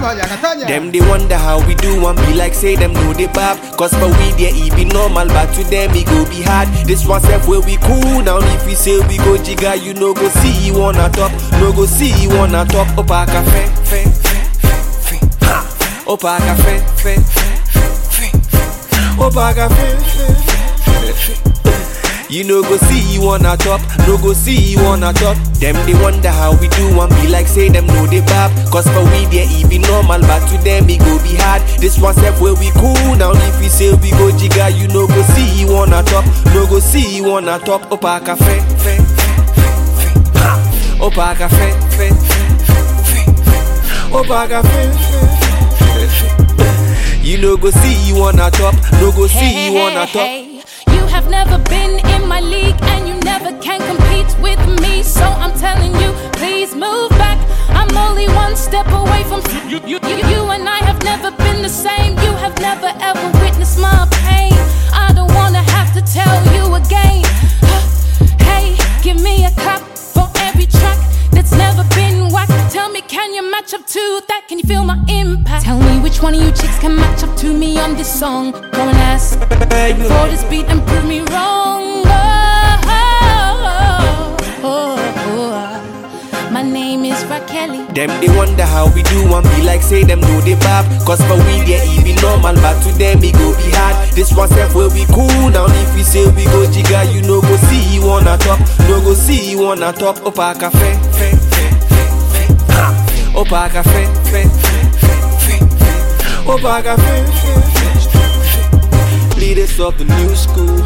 Natalia, Natalia. Them they wonder how we do and be like say them know they bab Cause for we there it be normal but to them it go be hard This one self where we cool now if we say we go jigga you no go see you on a top No go see you on a top Opa cafe fe fe fe fe ha Opa cafe fe fe fe fe Opa cafe fe fe fe fe you no go see you on a top, no go see you on a top. Them they wonder how we do and be like say them know they bab. Cause for we there it be normal, but to them it go be hard. This one step where we cool now. If we say we go jigga, you no go see you on a top, no go see you on a top. Opa cafe, fe, fe, fe, fe. Ha. Opa cafe, fe, fe, fe, fe, fe. Opa cafe, fe, fe, fe, fe. You no go see you on a top, no go see you on a top. You have never been in my league and you never can compete with me. So I'm telling you, please move back. I'm only one step away from you. You, you, you and I have never been the same. You have never ever witnessed my pain. I don't wanna have to tell you again. Hey, give me a clap for every track that's never been whacked. Tell me, can you match up to that? Can you feel my impact? Tell me which one of you chicks can match up to me on this song. Go and ask for this beat and prove me wrong. Oh, oh, oh, oh. My name is Raquel. Them they wonder how we do and be like say them know they bab Cause for we there it be normal but to them it go be hard This one step where we cool now if we say we go jigga you no go see you on a top No go see you on a top Opa cafe fe fe fe fe ha Opa cafe fe fe fe fe fe Opa cafe fe fe fe fe Leaders of the new school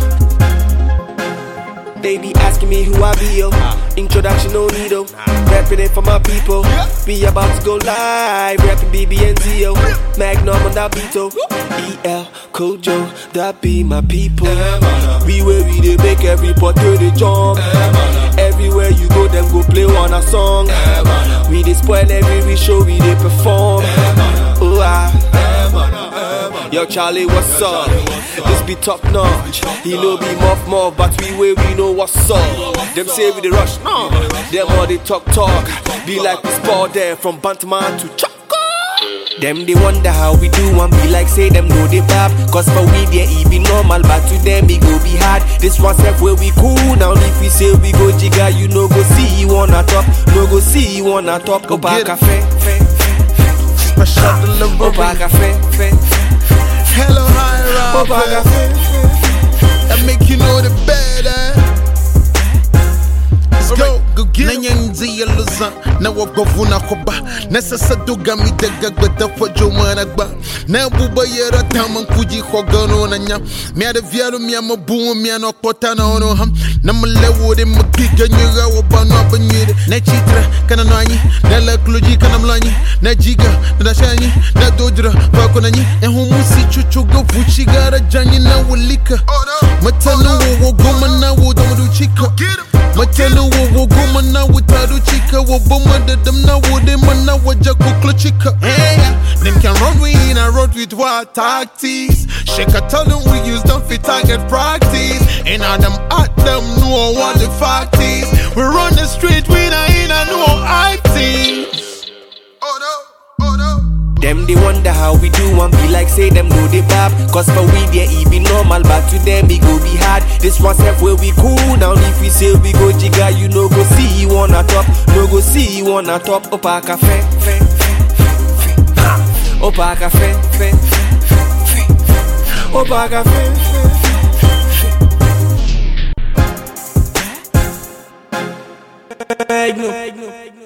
they be asking me who I be, yo. Introduction, no need, oh. Rapping it for my people. Be about to go live. Rapping BB and Zio. Magnum on that beat, oh. EL, Kojo, that be my people. We where we they make every pot to the jump. Everywhere you go, them go play one a song. We they spoil every show, we they perform. Oh, ah. Yo, Charlie, what's up? This be top notch. He know be muff muff, but we way we know what's up. Them say we the rush, no. Them all they talk talk. Be like we sport there from Bantman to Choco. Them they wonder how we do and be like say them know they bab Cause for we there it be normal but to them it go be hard This one step where we cool now if we say we go jigga you no go see you on a top No go see you on a top Go back get it. cafe, fe, fe, fe, Special delivery. Opa cafe, fe, fe, Hello, hi, Opa Rob. cafe, fe. That make you know the better. Let's go, go get na nyanzi ya luza na wagovu na koba na sasa duga mi daga gbada fojo maragba na buba yera taman kuji khogano na nya mi ada vialo mi ama buwo mi ano kota na ono ham na mle wode magiga nyira wo bano abanyire na chitra kana nanyi na la kluji kana mlanyi na jiga na dashanyi na dodra bako na nyi e humusi chuchu go fuchi gara janyi na walika matanu wo wo goma na wo domo chika Matelu wo wo goma na without chika wo boma da them na wo dem na waja kukla chika. Hey, them can run we in a road with what tactics. Shake a tell them we use them for target practice. And all them at them know what the fact is. We run the street we not in a no acting. Oh no, oh no. Them they wonder how we do and be like say them know they bab Cause for we there it be normal but to them it go be hard This one step where we cool now if we say we go jigga you no go see you on a top No go see you on a top Opa cafe, fe, fe, fe, fe, ha Opa cafe, fe, fe, fe, fe, fe. Opa cafe, fe, fe, fe, fe. Magnum.